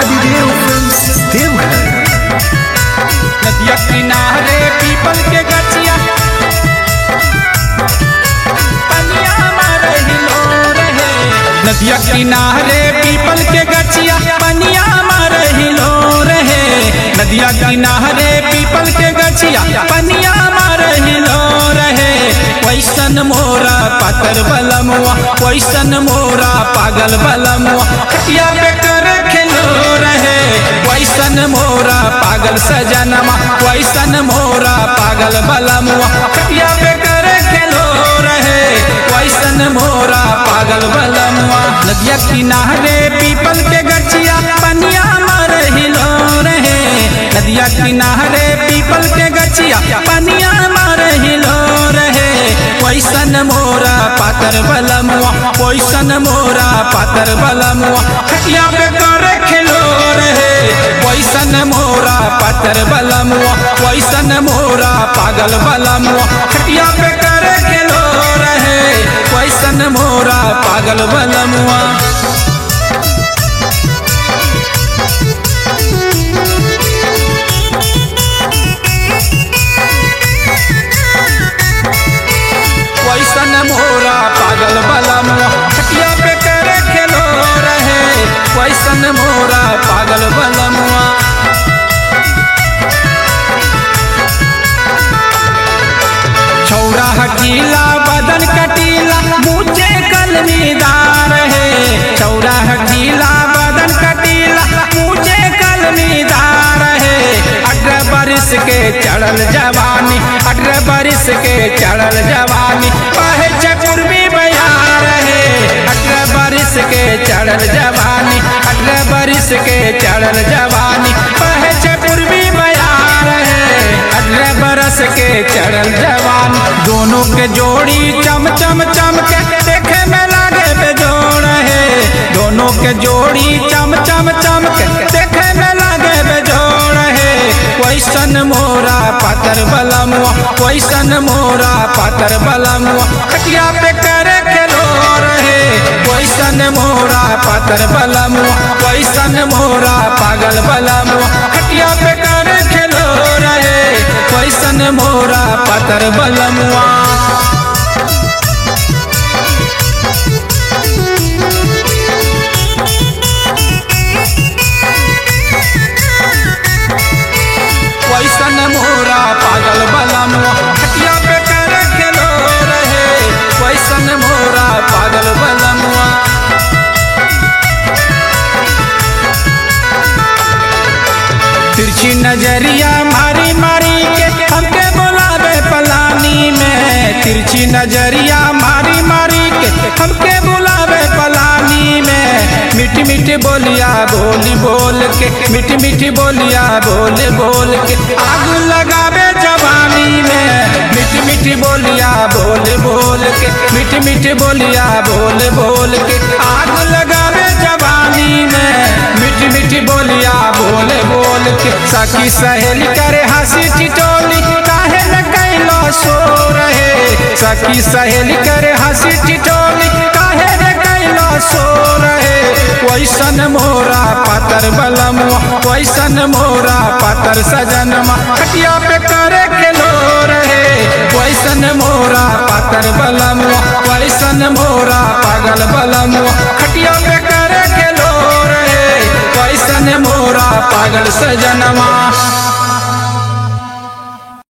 Mahadev films Deoghar नदिया किनारे पीपल के गछिया पनिया मारे हिलो रहे नदिया किनारे पीपल के गछिया पनिया मारे हिलो रहे नदिया किनारे पीपल के गछिया पनिया मारे हिलो रहे वैसन मोरा पातर बलमुआ वैसन मोरा पागल बलमुआ खटिया पे कर खेलो रहे वैसन मोरा पागल सजनमा वैसन मोरा पागल बलमुआ खटिया पे कर खेलो रहे वैसन मोरा पागल बलमुआ नदिया किनारे पीपल के गछिया पनिया मार हिलो रहे नदिया किनारे पीपल के गछिया पनिया मार हिलो रहे वैसन मोरा पातर बलमुआ वैसन मोरा पातर बलमुआ खटिया पे करे खेलो रहे वैसन मोरा पातर बलमुआ वैसन मोरा पागल बलमुआ खटिया पे करे खेलो रहे वैसन मोरा पागल बलमुआ वैसन मोरा पागल बलमुआ खटिया पे करे खेलो रहे वैसन मोरा पागल बलमुआ छौरा हकीला बदन कटीला मुझे कलमीदार है छौरा हकीला बदन कटीला मुझे कलमीदार है अठारह बरिस के चढ़ल जवानी अठारह बरिस के चढ़ल जवानी कहे छे पूर्वी बयार है अठारह बरिस के चढ़ल जवानी अठारह बरिस के चढ़ल जवानी कहे छे पूर्वी बयार है अठारह बरस के चढ़ल जवान दोनों के जोड़ी चम चम चम के देखे में लागे बेजोड़ है दोनों के जोड़ी चम चम चम के देखे में लागे बेजोड़ है वैसन मोरा पातर बलमुआ वैसन मोरा पातर बलमुआ खटिया पे करे खेलो रहे वैसन मोरा पातर बलमुआ वैसन मोरा पागल बलमुआ खटिया पे करे खेलो रहे वैसन मोरा पातर बलमुआ वैसन मोरा पागल बलमुआ खटिया पे करे खेलो रहे वैसन मोरा पागल बलमुआ तिरछी नजरिया मारी मारी के हमके बुलावे पलानी में तिरछी नजरिया मारी मारी के हमके बुलावे पलानी में मीठी मीठी बोलिया बोली बोल के मीठी मीठी बोलिया बोल बोल के आग लगावे जवानी में मीठी मीठी बोलिया बोल बोल के मीठी मीठी बोलिया बोल बोल के आग लगावे जवानी में मीठी मीठी बोलिया बोल बोल के सखी सहेली करे हंसी टिटोली काहे न कैलो सो रहे सखी सहेली करे हंसी टिटोली काहे न कैलो सो रहे वैसन मोरा पातर बलमुआ वैसन मोरा पातर सजनमा खटिया पे करे खेलो रहे वैसन मोरा पातर बलमुआ वैसन मोरा पागल बलमुआ खटिया पे करे खेलो रहे वैसन मोरा पागल सजनमा